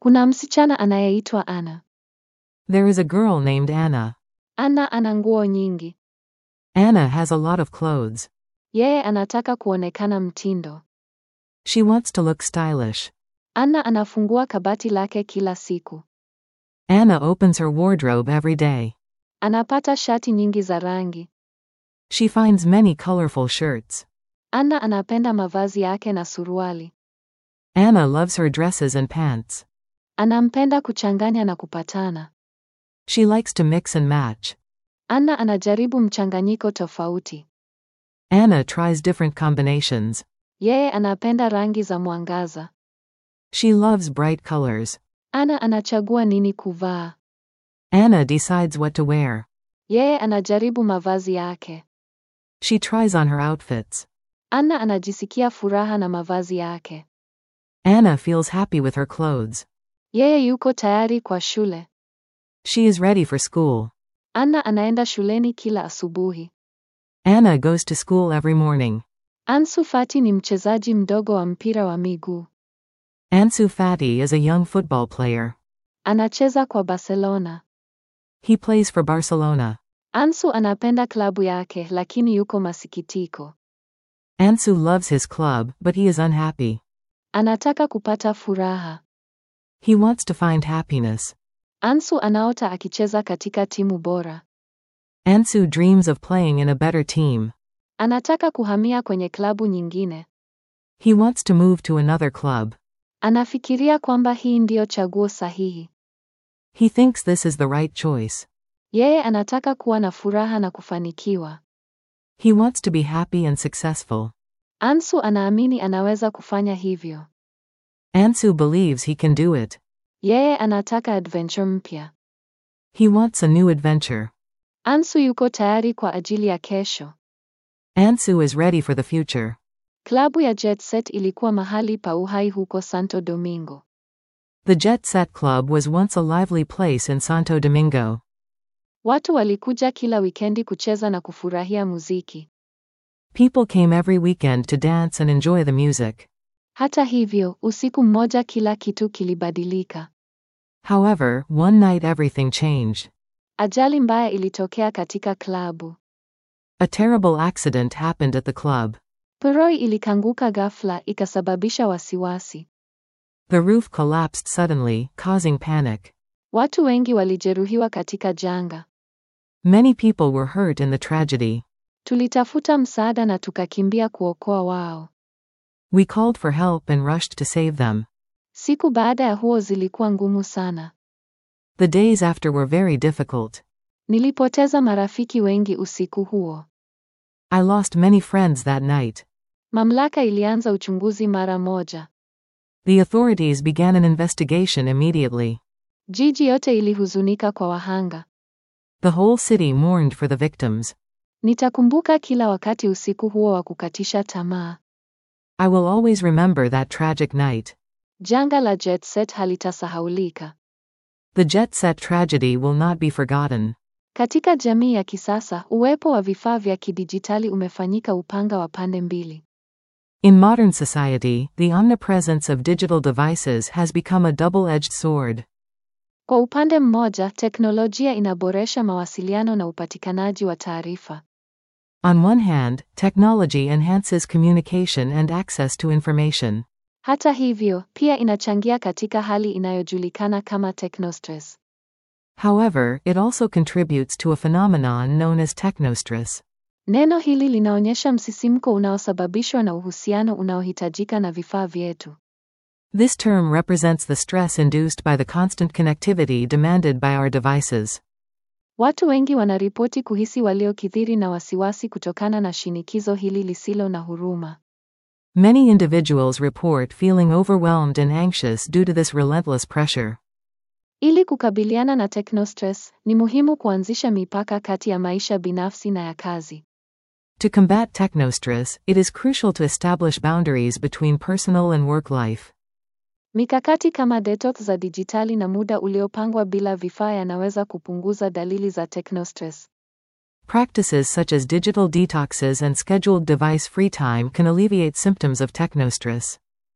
Kuna msichana anayeitwa Anna. There is a girl named Anna. Anna ana nguo nyingi. Anna has a lot of clothes. Yeye anataka kuonekana mtindo. She wants to look stylish. Anna anafungua kabati lake kila siku. Anna opens her wardrobe every day. Anapata shati nyingi za rangi. She finds many colorful shirts. Anna anapenda mavazi yake na suruali. Anna loves her dresses and pants. Anampenda kuchanganya na kupatana. She likes to mix and match. Anna anajaribu mchanganyiko tofauti. Anna tries different combinations. Yeye anapenda rangi za mwangaza. She loves bright colors. Anna anachagua nini kuvaa. Anna decides what to wear. Yeye anajaribu mavazi yake. She tries on her outfits. Anna anajisikia furaha na mavazi yake. Anna feels happy with her clothes. Yeye yuko tayari kwa shule. She is ready for school. Anna anaenda shuleni kila asubuhi. Anna goes to school every morning. Ansu Fati ni mchezaji mdogo wa mpira wa miguu. Ansu Fati is a young football player. Anacheza kwa Barcelona. He plays for Barcelona. Ansu anapenda klabu yake lakini yuko masikitiko. Ansu loves his club, but he is unhappy. Anataka kupata furaha. He wants to find happiness. Ansu anaota akicheza katika timu bora. Ansu dreams of playing in a better team. Anataka kuhamia kwenye klabu nyingine. He wants to move to another club. Anafikiria kwamba hii ndiyo chaguo sahihi. He thinks this is the right choice. Yeye anataka kuwa na furaha na kufanikiwa. He wants to be happy and successful. Ansu anaamini anaweza kufanya hivyo. Ansu believes he can do it. Yeye anataka adventure mpya. He wants a new adventure. Ansu yuko tayari kwa ajili ya kesho. Ansu is ready for the future. Klabu ya Jet Set ilikuwa mahali pa uhai huko Santo Domingo. The Jet Set Club was once a lively place in Santo Domingo. Watu walikuja kila wikendi kucheza na kufurahia muziki. People came every weekend to dance and enjoy the music. Hata hivyo, usiku mmoja kila kitu kilibadilika. However, one night everything changed. Ajali mbaya ilitokea katika klabu. A terrible accident happened at the club. Puroi ilikanguka ghafla ikasababisha wasiwasi. The roof collapsed suddenly, causing panic. Watu wengi walijeruhiwa katika janga. Many people were hurt in the tragedy. Tulitafuta msaada na tukakimbia kuokoa wao. We called for help and rushed to save them. Siku baada ya huo zilikuwa ngumu sana. The days after were very difficult. Nilipoteza marafiki wengi usiku huo. I lost many friends that night. Mamlaka ilianza uchunguzi mara moja. The authorities began an investigation immediately. Jiji yote ilihuzunika kwa wahanga. The whole city mourned for the victims. Nitakumbuka kila wakati usiku huo wa kukatisha tamaa. I will always remember that tragic night. Janga la Jet Set halitasahaulika. The jet set tragedy will not be forgotten. Katika jamii ya kisasa, uwepo wa vifaa vya kidijitali umefanyika upanga wa pande mbili. In modern society, the omnipresence of digital devices has become a double edged sword. Kwa upande mmoja, teknolojia inaboresha mawasiliano na upatikanaji wa taarifa. On one hand, technology enhances communication and access to information. Hata hivyo, pia inachangia katika hali inayojulikana kama technostress. However, it also contributes to a phenomenon known as technostress. Neno hili linaonyesha msisimko unaosababishwa na uhusiano unaohitajika na vifaa vyetu. This term represents the stress induced by the constant connectivity demanded by our devices. Watu wengi wanaripoti kuhisi waliokithiri na wasiwasi kutokana na shinikizo hili lisilo na huruma. Many individuals report feeling overwhelmed and anxious due to this relentless pressure. Ili kukabiliana na technostress, ni muhimu kuanzisha mipaka kati ya maisha binafsi na ya kazi. To combat technostress, it is crucial to establish boundaries between personal and work life. Mikakati kama detox za dijitali na muda uliopangwa bila vifaa yanaweza kupunguza dalili za technostress. Practices such as digital detoxes and scheduled device free time can alleviate symptoms of technostress.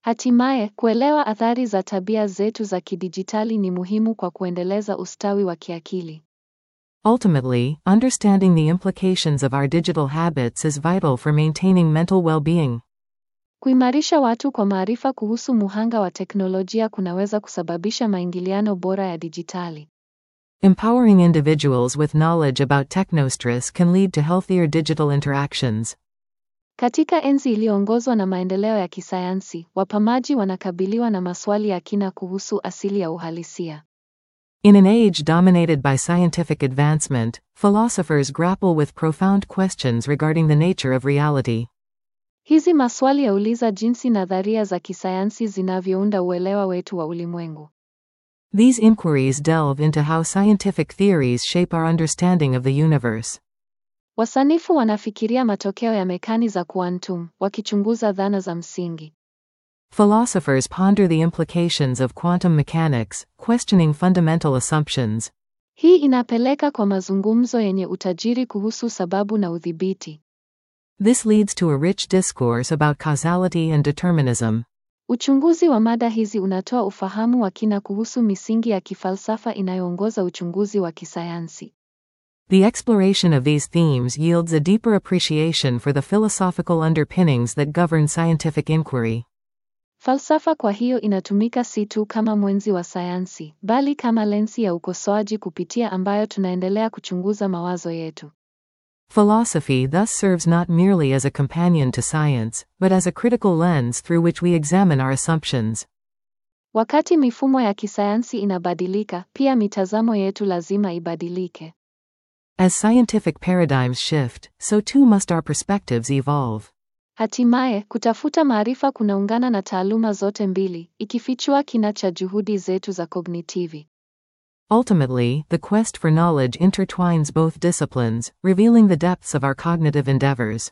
Hatimaye, kuelewa athari za tabia zetu za kidijitali ni muhimu kwa kuendeleza ustawi wa kiakili. Ultimately, understanding the implications of our digital habits is vital for maintaining mental well being. Kuimarisha watu kwa maarifa kuhusu muhanga wa teknolojia kunaweza kusababisha maingiliano bora ya dijitali. Empowering individuals with knowledge about technostress can lead to healthier digital interactions. Katika enzi iliyoongozwa na maendeleo ya kisayansi, wapamaji wanakabiliwa na maswali ya kina kuhusu asili ya uhalisia. In an age dominated by scientific advancement, philosophers grapple with profound questions regarding the nature of reality. Hizi maswali yauliza jinsi nadharia za kisayansi zinavyounda uelewa wetu wa ulimwengu. These inquiries delve into how scientific theories shape our understanding of the universe. Wasanifu wanafikiria matokeo ya mekani za kuantum, wakichunguza dhana za msingi. Philosophers ponder the implications of quantum mechanics, questioning fundamental assumptions. Hii inapeleka kwa mazungumzo yenye utajiri kuhusu sababu na udhibiti. This leads to a rich discourse about causality and determinism. Uchunguzi wa mada hizi unatoa ufahamu wa kina kuhusu misingi ya kifalsafa inayoongoza uchunguzi wa kisayansi. The exploration of these themes yields a deeper appreciation for the philosophical underpinnings that govern scientific inquiry. Falsafa kwa hiyo inatumika si tu kama mwenzi wa sayansi, bali kama lensi ya ukosoaji kupitia ambayo tunaendelea kuchunguza mawazo yetu. Philosophy thus serves not merely as a companion to science, but as a critical lens through which we examine our assumptions. Wakati mifumo ya kisayansi inabadilika, pia mitazamo yetu lazima ibadilike. As scientific paradigms shift, so too must our perspectives evolve. Hatimaye, kutafuta maarifa kunaungana na taaluma zote mbili, ikifichua kina cha juhudi zetu za kognitivi. Ultimately, the quest for knowledge intertwines both disciplines, revealing the depths of our cognitive endeavors.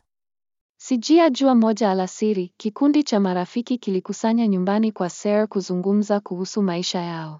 Sijia jua moja alasiri, kikundi cha marafiki kilikusanya nyumbani kwa Sarah kuzungumza kuhusu maisha yao.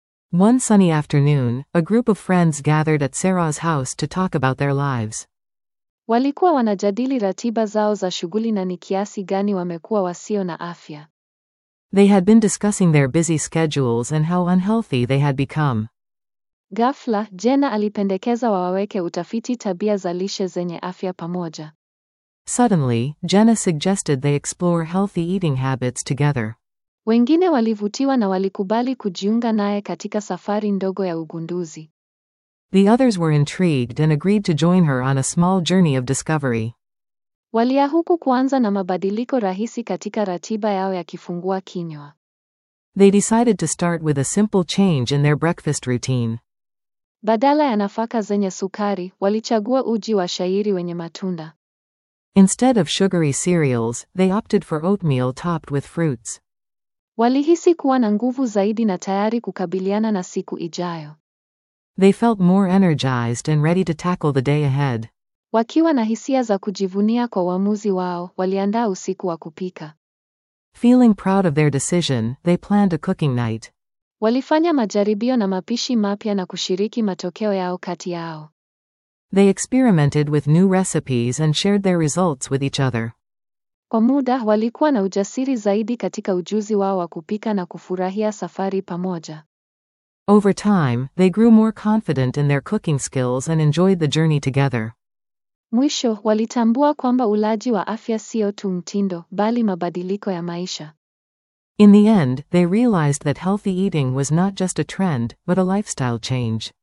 One sunny afternoon, a group of friends gathered at Sarah's house to talk about their lives. Walikuwa wanajadili ratiba zao za shughuli na ni kiasi gani wamekuwa wasio na afya. They had been discussing their busy schedules and how unhealthy they had become. Ghafla, Jena alipendekeza waweke utafiti tabia za lishe zenye afya pamoja. Suddenly, Jenna suggested they explore healthy eating habits together. Wengine walivutiwa na walikubali kujiunga naye katika safari ndogo ya ugunduzi. The others were intrigued and agreed to join her on a small journey of discovery. Waliahuku kuanza na mabadiliko rahisi katika ratiba yao ya kifungua kinywa. They decided to start with a simple change in their breakfast routine. Badala ya nafaka zenye sukari, walichagua uji wa shayiri wenye matunda. Instead of sugary cereals, they opted for oatmeal topped with fruits. Walihisi kuwa na nguvu zaidi na tayari kukabiliana na siku ijayo. They felt more energized and ready to tackle the day ahead. Wakiwa na hisia za kujivunia kwa uamuzi wao, waliandaa usiku wa kupika. Feeling proud of their decision, they planned a cooking night. Walifanya majaribio na mapishi mapya na kushiriki matokeo yao kati yao. They experimented with new recipes and shared their results with each other. Kwa muda, walikuwa na ujasiri zaidi katika ujuzi wao wa kupika na kufurahia safari pamoja. Over time, they grew more confident in their cooking skills and enjoyed the journey together. Mwisho, walitambua kwamba ulaji wa afya sio tu mtindo, bali mabadiliko ya maisha. In the end, they realized that healthy eating was not just a trend, but a lifestyle change.